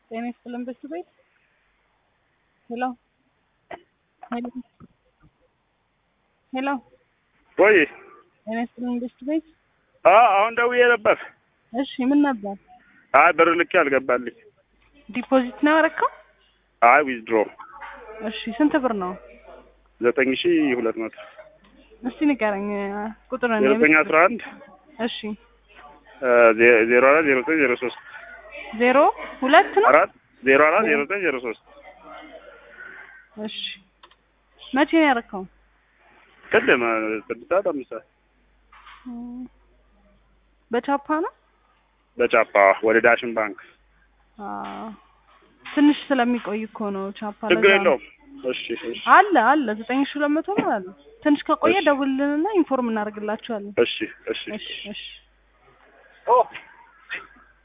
ጤና ይስጥልን በሱ ቤት ሄሎ ሄሎ ሄሎ ወይ ጤና ይስጥልን በሱ ቤት አ አሁን ደውዬ ነበር። እሺ ምን ነበር አይ ብር ልኬ አልገባልኝ። ዲፖዚት ነው ያደረከው አይ ዊዝድሮ እሺ ስንት ብር ነው ዘጠኝ ሺ ሁለት መቶ እስቲ ንገረኝ ቁጥር ዘጠኝ አስራ አንድ እሺ ዜሮ አራት ዜሮ ዘጠኝ ዜሮ ሶስት ዜሮ ሁለት ነው አራት ዜሮ አራት ዜሮ ዘጠኝ ዜሮ ሶስት እሺ መቼ ነው ያደረከው ቅድም ስድስት ሰዓት አምስት ሰዓት በቻፓ ነው በጫፓ ወደ ዳሽን ባንክ አዎ ትንሽ ስለሚቆይ እኮ ነው ቻፓ ችግር ለዛ ነው። የለውም። እሺ እሺ አለ አለ ዘጠኝ ሺህ ሁለት መቶ ነው አለ ትንሽ ከቆየ እሺ። ደውልልንና ኢንፎርም እናደርግላችኋለን እሺ እሺ እሺ እሺ ኦ